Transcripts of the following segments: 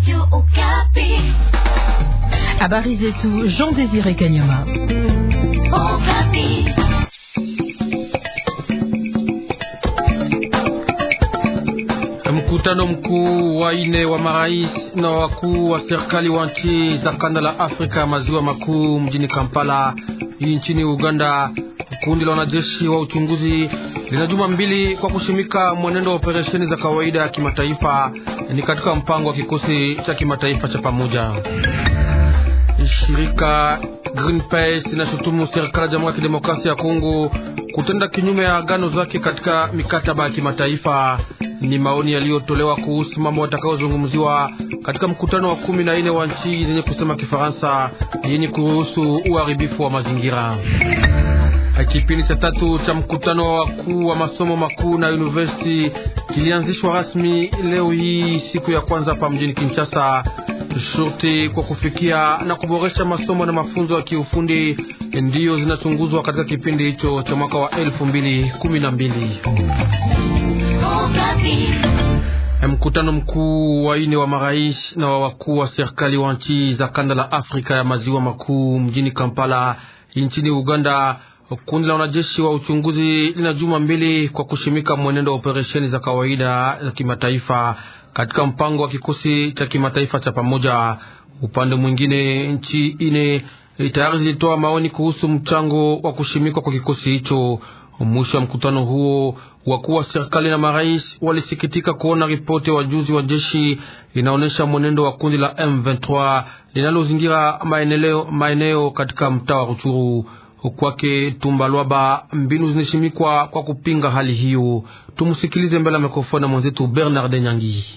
Habari zetu Jean Désiré Kanyama. Mkutano mkuu wa ine wa marais na wakuu wa serikali wa nchi za kanda la Afrika ya maziwa makuu mjini Kampala nchini Uganda. Kundi la wanajeshi wa uchunguzi lina juma mbili kwa kushimika mwenendo wa operesheni za kawaida ya kimataifa, ni katika mpango wa kikosi cha kimataifa cha pamoja. Shirika Greenpeace linashutumu serikali ya Jamhuri ya Kidemokrasia ya Kongo kutenda kinyume ya agano zake katika mikataba ya kimataifa. Ni maoni yaliyotolewa kuhusu mambo watakaozungumziwa katika mkutano wa kumi na nne wa nchi zenye kusema Kifaransa yenye kuruhusu uharibifu wa mazingira. Kipindi cha tatu cha mkutano wa wakuu wa masomo makuu na university kilianzishwa rasmi leo hii siku ya kwanza hapa mjini Kinshasa. Shurti kwa kufikia na kuboresha masomo na mafunzo ya kiufundi ndiyo zinachunguzwa katika kipindi hicho cha mwaka wa elfu mbili kumi na mbili. Mkutano mkuu wa ine wa marais na wa wakuu wa serikali wa nchi za kanda la Afrika ya maziwa makuu mjini Kampala nchini Uganda. Kundi la wanajeshi wa uchunguzi lina juma mbili kwa kushimika mwenendo wa operesheni za kawaida za kimataifa katika mpango wa kikosi cha kimataifa cha pamoja. Upande mwingine, nchi ine tayari zilitoa maoni kuhusu mchango wa kushimikwa kwa kikosi hicho. Mwisho wa mkutano huo, wakuu wa serikali na marais walisikitika kuona ripoti ya wajuzi wa jeshi inaonyesha mwenendo wa kundi la M23 linalozingira maeneo katika mtaa wa Ruchuru. Kwake Tumbalwaba, mbinu zinashimikwa kwa kupinga hali hiyo. Tumsikilize mbele ya mikrofoni na mwenzetu Bernard Nyangi.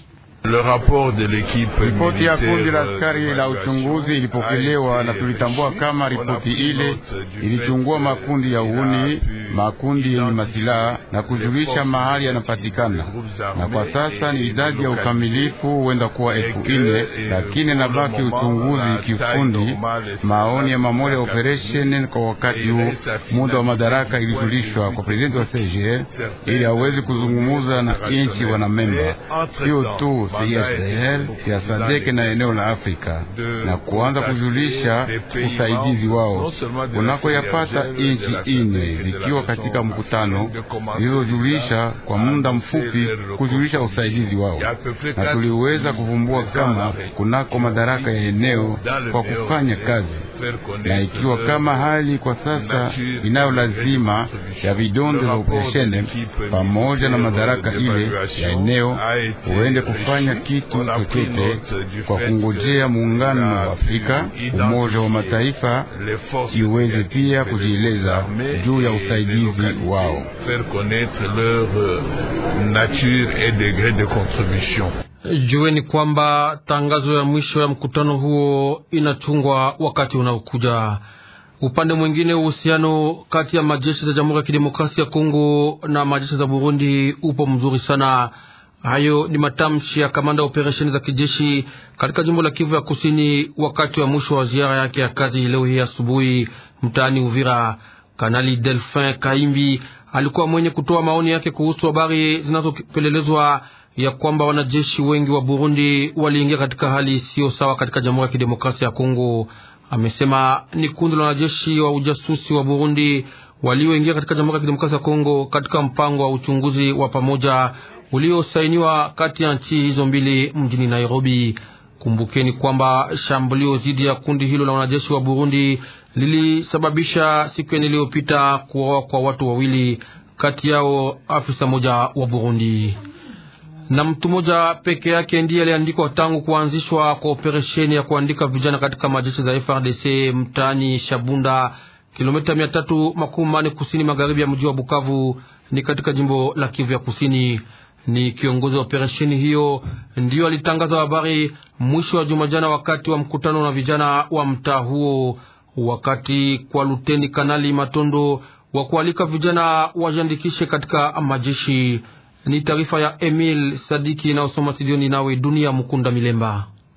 Ripoti ya kundi la askari la uchunguzi ilipokelewa na tulitambua kama ripoti ile ilichungua makundi ya uhuni, makundi yenye masilaha na kujulisha mahali yanapatikana, na kwa sasa ni idadi ya ukamilifu huenda kuwa elfu ine, lakini nabaki uchunguzi kiufundi. Maoni ya mamoja ya operesheni kwa wakati huu, muda wa madaraka ilijulishwa kwa prezidenti wa CGL ili aweze kuzungumuza na inchi wanamemba, sio tu CIRGL ya Sadeke na eneo la Afrika na kuanza kujulisha usaidizi wao unakoyapata inchi ine zikiwa katika mkutano zilizojulisha kwa muda mfupi kujulisha usaidizi wao, na tuliweza kuvumbua kama kunako madaraka ya eneo kwa kufanya kazi na ikiwa kama hali kwa sasa inayo lazima ya vidonde za operesheni pamoja na madaraka ile ya eneo huende kufanya kitu chochote kwa kungojea muungano wa Afrika, Umoja wa Mataifa iweze pia kujieleza juu ya usaidizi wao. Jueni kwamba tangazo ya mwisho ya mkutano huo inachungwa wakati unaokuja. Upande mwingine, uhusiano kati ya majeshi za Jamhuri ya Kidemokrasia ya Kongo na majeshi za Burundi upo mzuri sana. Hayo ni matamshi ya kamanda wa operesheni za kijeshi katika jimbo la Kivu ya Kusini wakati wa mwisho wa ziara yake ya kazi leo hii asubuhi mtaani Uvira. Kanali Delphin Kaimbi alikuwa mwenye kutoa maoni yake kuhusu habari zinazopelelezwa ya kwamba wanajeshi wengi wa Burundi waliingia katika hali isiyo sawa katika Jamhuri ya Kidemokrasia ya Kongo. Amesema ni kundi la wanajeshi wa ujasusi wa Burundi walioingia katika Jamhuri ya Kidemokrasia ya Kongo katika mpango wa uchunguzi wa pamoja uliosainiwa kati ya nchi hizo mbili mjini Nairobi. Kumbukeni kwamba shambulio dhidi ya kundi hilo la wanajeshi wa Burundi lilisababisha siku iliyopita kuuawa kwa watu wawili, kati yao afisa moja wa Burundi na mtu mmoja peke yake ndiye aliandikwa tangu kuanzishwa kwa operesheni ya kuandika vijana katika majeshi za FRDC mtaani Shabunda, kilomita mia tatu makumi manne kusini magharibi ya mji wa Bukavu, ni katika jimbo la Kivu ya Kusini. Ni kiongozi wa operesheni hiyo ndiyo alitangaza habari mwisho wa juma jana, wakati wa mkutano na vijana wa mtaa huo, wakati kwa luteni kanali Matondo wa kualika vijana wajiandikishe katika majeshi. Ni taarifa ya Emil Sadiki inayosoma studioni nawe Dunia Mukunda Milemba.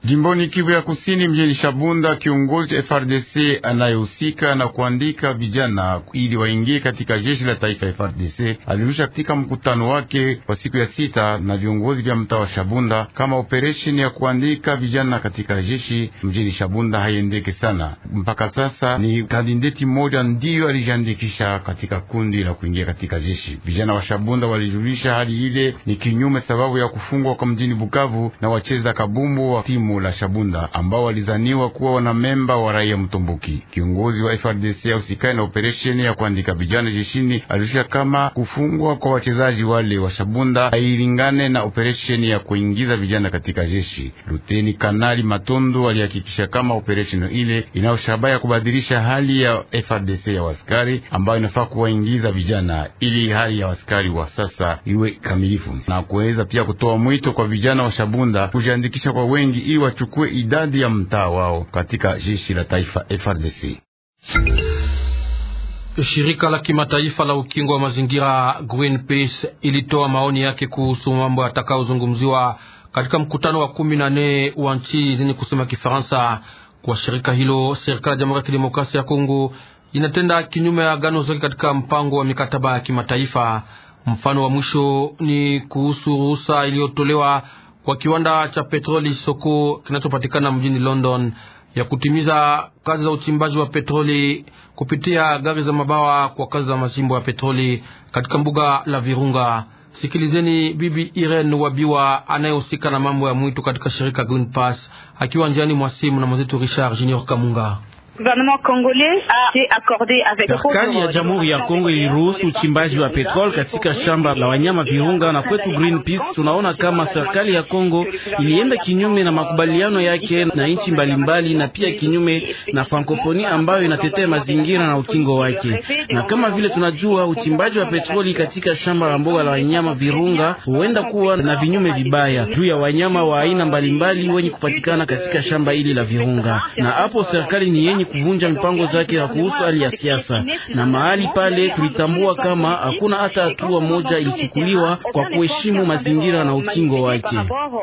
Jimboni Kivu ya Kusini, mjini Shabunda, kiongozi cha FRDC anayehusika na kuandika vijana ili waingie katika jeshi la taifa ya FRDC alirusha katika mkutano wake wa siku ya sita na viongozi vya mtaa wa Shabunda kama operesheni ya kuandika vijana katika jeshi mjini Shabunda haiendeke sana. Mpaka sasa ni kandideti mmoja ndiyo alijiandikisha katika kundi la kuingia katika jeshi. Vijana wa Shabunda walijulisha hali ile ni kinyume sababu ya kufungwa kwa mjini Bukavu na wacheza kabumbu wa timu la Shabunda ambao walizaniwa kuwa wanamemba wa raia Mtomboki. Kiongozi wa FRDC ausikai na operesheni ya kuandika vijana jeshini alirusha kama kufungwa kwa wachezaji wale wa Shabunda hailingane na operesheni ya kuingiza vijana katika jeshi. Luteni Kanali Matondo alihakikisha kama operesheni ile inayo shabaha ya kubadilisha hali ya FRDC ya waskari ambayo inafaa kuwaingiza vijana ili hali ya waskari wa sasa iwe kamilifu, na kuweza pia kutoa mwito kwa vijana wa Shabunda kujiandikisha kwa wengi ili wachukue idadi ya mtaa wao katika jeshi la taifa FRDC. Shirika la kimataifa la ukingo wa mazingira Greenpeace ilitoa maoni yake kuhusu mambo yatakayozungumziwa katika mkutano wa kumi na nne wa nchi zenye kusema Kifaransa. Kwa shirika hilo, serikali ya Jamhuri ya Kidemokrasia ya Kongo inatenda kinyume ya agano zake katika mpango wa mikataba ya kimataifa. Mfano wa mwisho ni kuhusu ruhusa iliyotolewa kwa kiwanda cha petroli Soko kinachopatikana mjini London ya kutimiza kazi za uchimbaji wa petroli kupitia gari za mabawa kwa kazi za machimbo ya petroli katika mbuga la Virunga. Sikilizeni Bibi Irene Wabiwa anayehusika na mambo ya mwitu katika shirika Green Pass akiwa njiani mwa simu na mwenzetu Richard Junior Kamunga. Serikali ya Jamhuri ya Kongo iliruhusu uchimbaji wa petrol katika shamba la wanyama Virunga, na kwetu Greenpeace tunaona kama serikali ya Kongo ilienda kinyume na makubaliano yake na nchi mbalimbali, na pia kinyume na Frankophonie ambayo inatetea mazingira na ukingo wake. Na kama vile tunajua, uchimbaji wa petroli katika shamba la mboga la wanyama Virunga huenda kuwa na vinyume vibaya juu ya wanyama wa aina mbalimbali wenye kupatikana katika shamba hili la Virunga, na hapo serikali ni yenye kuvunja mipango zake ya kuhusu hali ya siasa, na mahali pale tulitambua kama hakuna hata hatua moja ilichukuliwa kwa kuheshimu mazingira na ukingo wake.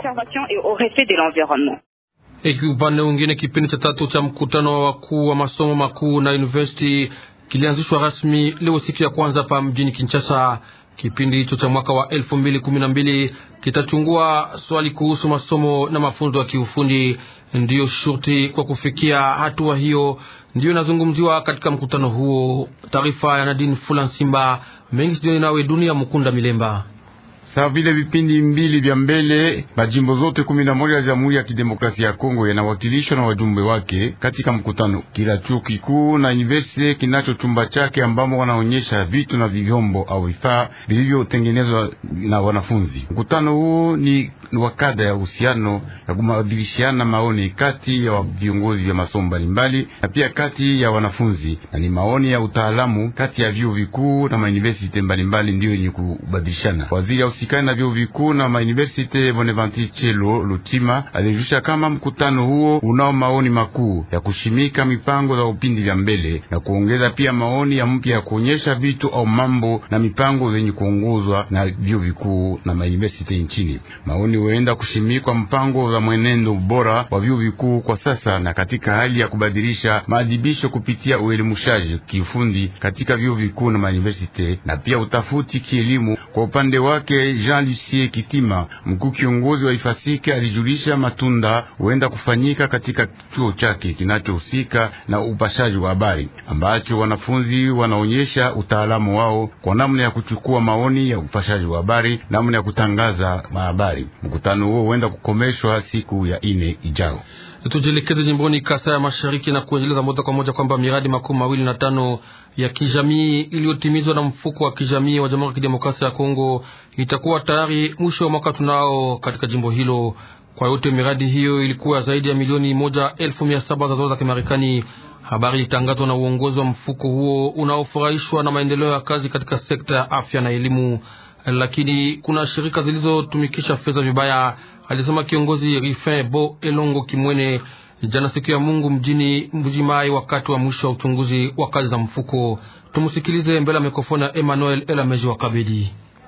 Eki upande mwingine, kipindi cha tatu cha mkutano wa wakuu wa masomo makuu na university kilianzishwa rasmi leo siku ya kwanza hapa mjini Kinshasa. Kipindi hicho cha mwaka wa elfu mbili kumi na mbili kitachungua swali kuhusu masomo na mafunzo ya kiufundi. Ndiyo shurti kwa kufikia hatua hiyo ndiyo inazungumziwa katika mkutano huo. Taarifa ya Nadine Fula Simba mengi sijoni nawe Dunia Mukunda Milemba. Sawa vile vipindi mbili vya mbele, majimbo zote kumi na moja ya Jamhuri ya Kidemokrasia ya Kongo yanawakilishwa na wajumbe wake katika mkutano. Kila chuo kikuu na university kinacho chumba chake ambamo wanaonyesha vitu na vyombo au vifaa vilivyotengenezwa na wanafunzi. Mkutano huu ni wakada ya uhusiano ya kubadilishana maoni kati ya viongozi vya masomo mbalimbali na pia kati ya wanafunzi, na ni maoni ya utaalamu kati ya vyuo vikuu na mauniversity mbalimbali ndiyo yenye kubadilishana. Waziri ya usikani na vyuo vikuu na mauniversity Bonaventure Chelo Lutima alijusha kama mkutano huo unao maoni makuu ya kushimika mipango za upindi vya mbele na kuongeza pia maoni ya mpya ya kuonyesha vitu au mambo na mipango zenye kuongozwa na vyuo vikuu na mauniversity nchini. Maoni huenda kushimikwa mpango za mwenendo bora wa vyuo vikuu kwa sasa na katika hali ya kubadilisha maadibisho kupitia uelimushaji kiufundi katika vyuo vikuu na mauniversity na pia utafuti kielimu. Kwa upande wake Jean Lucie Kitima, mkuu kiongozi wa Ifasike, alijulisha matunda huenda kufanyika katika chuo chake kinachohusika na upashaji wa habari, ambacho wanafunzi wanaonyesha utaalamu wao kwa namna ya kuchukua maoni ya upashaji wa habari, namna ya kutangaza mahabari. Mkutano huo huenda kukomeshwa siku ya ine ijao. Tujielekeze jimboni Kasai ya Mashariki na kuendeleza moja kwa moja kwamba miradi makumi mawili na tano ya kijamii iliyotimizwa na mfuko wa kijamii wa Jamhuri ya Kidemokrasia ya Kongo itakuwa tayari mwisho wa mwaka tunao katika jimbo hilo. Kwa yote miradi hiyo ilikuwa zaidi ya milioni moja elfu mia saba za dola za Kimarekani. Habari ilitangazwa na uongozi wa mfuko huo unaofurahishwa na maendeleo ya kazi katika sekta ya afya na elimu, lakini kuna shirika zilizotumikisha fedha vibaya, alisema kiongozi Rifin Bo Elongo Kimwene jana siku ya Mungu mjini Mbujimai wakati wa mwisho wa uchunguzi wa kazi za mfuko. Tumusikilize mbele ya mikrofoni ya Emmanuel Elameji wa Kabedi.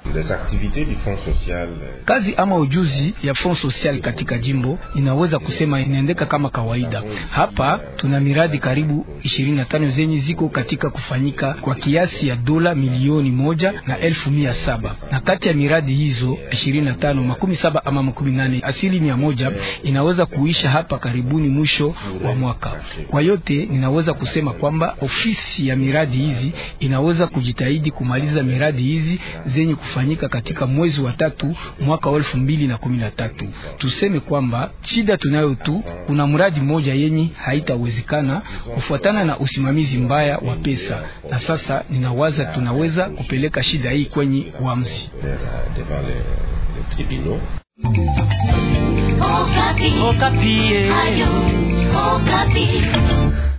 Kazi ama ujuzi ya fond social katika jimbo inaweza kusema inaendeka kama kawaida. Hapa tuna miradi karibu 25 zenye ziko katika kufanyika kwa kiasi ya dola milioni moja na elfu mia saba na kati ya miradi hizo 25 makumi saba ama makumi nane asili mia moja inaweza kuisha hapa karibuni mwisho wa mwaka. Kwa yote ninaweza kusema kwamba ofisi ya miradi hizi inaweza kujitahidi kumaliza miradi hizi zenye kufanyika katika mwezi wa tatu mwaka wa elfu mbili na kumi na tatu. Tuseme kwamba shida tunayo tu, kuna mradi mmoja yenye haitawezekana kufuatana na usimamizi mbaya wa pesa, na sasa ninawaza tunaweza kupeleka shida hii kwenye uamuzi. Okapi. Okapi. Ayo, Okapi.